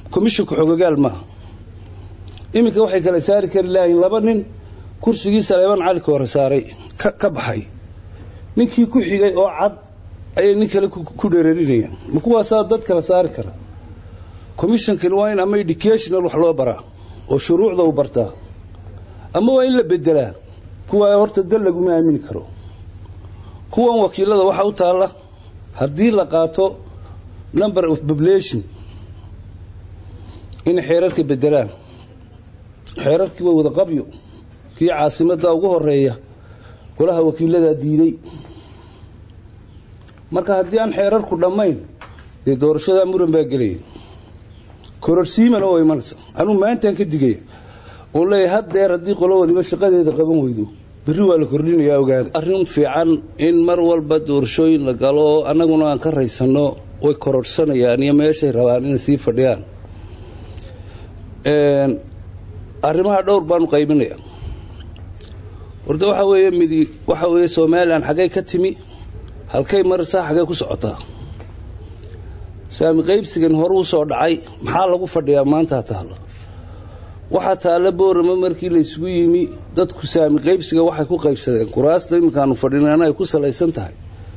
komishonka xogagaal maaha iminka waxay kala saari kari lahayn laba nin kursigii saleeban cali ka hore saaray ka baxay ninkii ku xigay oo cad ayay nin kale ku dheerarinayaan ma kuwaasaa dad kala saari kara commishonkani waa in ama educational wax loo baraa oo shuruucda u bartaa ama waa in la bedelaa kuwaa horta dal laguma aamini karo kuwan wakiilada waxaa u taalla haddii la qaato number of population inay xeerarka bedelaan xeerarkii waa wada qabyo kii caasimadda ugu horeeya golaha wakiiladaa diiday marka haddii aan xeerarku dhammayn dee doorashadaa muran baa gelaya kororsiimana oo imanaysa anuu maantaan ka digaya oo leeyahay haddeer haddii qolo wadiba shaqadeeda qaban weydo berri waa la kordhinayaa ogaada arrin fiican in mar walba doorashooyin la galo oo annaguna aan ka raysanno way kororhsanayaan iyo meeshay rabaan inay sii fadhiyaan arrimaha dhowr baanu qaybinaya horta waxaa weeye midi waxaa weeye somalilan xaggay ka timi halkay marsaa xaggay ku socotaa saami qaybsigan hore u soo dhacay maxaa lagu fadhiyaa maantaa taalla waxaa taalla boorama markii laysugu yimi dadku saami qaybsiga waxay ku qaybsadeen kuraasta iminkaanu fadhinana ay ku salaysan tahay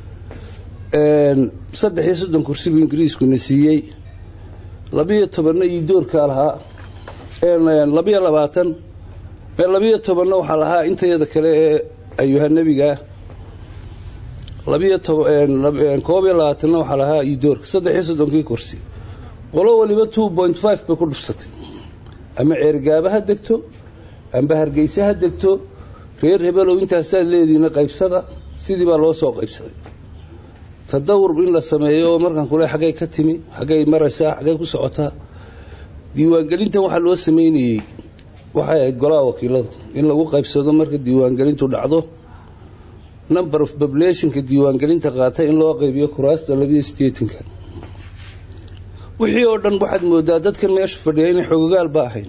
saddex iyo soddon kursibu ingiriiskuna siiyey labiyo tobanna iyo doorkaa lahaa labiyo labaatan labiyo tobanna waxaa lahaa intayada kale ee ayuha nebigaa labiyo koob iyo labaatanna waxaa lahaa iyo doorka saddex iyo soddonkii kursi qolo waliba two point five bay ku dhufsatay ama ceergaaba ha degto amba hargeyse ha degto reer hebelow intaasaad leedihiina qaybsada sidii baa loo soo qaybsaday tadawur in la sameeyo oo markaan kule xaggay ka timi xaggay maraysaa xaggay ku socotaa diiwaangelintan waxaa loo sameynayey waxay ahayd golaha wakiilada in lagu qaybsado marka diiwaangelintu dhacdo number of populationka diiwaangelinta qaata in loo qaybiyo kuraasta labiyo sideetanka wixii oo dhan waxaad moodaa dadkan meesha fadhiya inay xogogaalba ahayn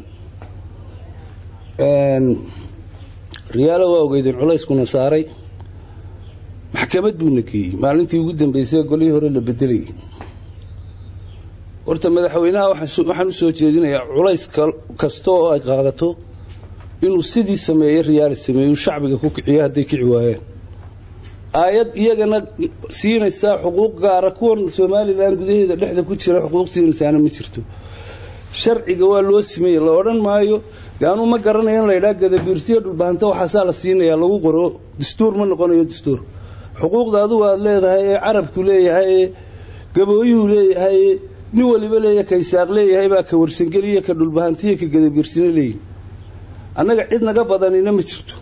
riyaalo waa ogeydeen culayskuna saaray maxkamad buuna geeyey maalintii ugu dambeysay golihii hore la bedelayay horta madaxweynaha waxaan u soo jeedinayaa culays kasta oo ay qaadato inuu sidii sameeye riyaali sameeyu shacbiga ku kiciyo hadday kici waayeen aayad iyagana siinaysaa xuquuq gaara kuwan somalilan gudaheeda dhexda ku jira xuquuq siinaysaana ma jirto sharciga waa loo simaya la odhan maayo de anuu ma garanayo in laydhaa gadabiirsiyo dhulbahanta waxaasaa la siinayaa lagu qoro dastuur ma noqonayo dastuur xuquuqda adugu aad leedahay ee carabku leeyahay ee gabooyuhu leeyahay ee nin waliba leeya ka isaaq leeyahay baa ka warsangeliya ka dhulbahantiyo ka gadabiirsina leeyihin annaga cid naga badanina ma jirto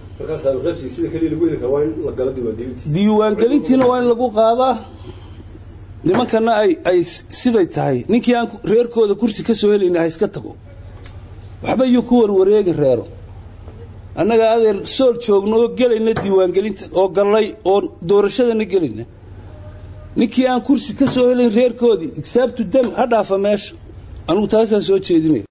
diiwaangelintiina waa in lagu qaadaa nimankana ay siday tahay ninkii aan reerkooda kursi ka soo helayna ha iska tago waxba yuu ku warwareegi reero annaga adeer sool joogno oo gelayna diiwaangelinta oo gallay oo doorashadana gelayna ninkii aan kursi ka soo helayn reerkoodii igsaabtu dam ha dhaafa meesha anugu taasaan soo jeedinaya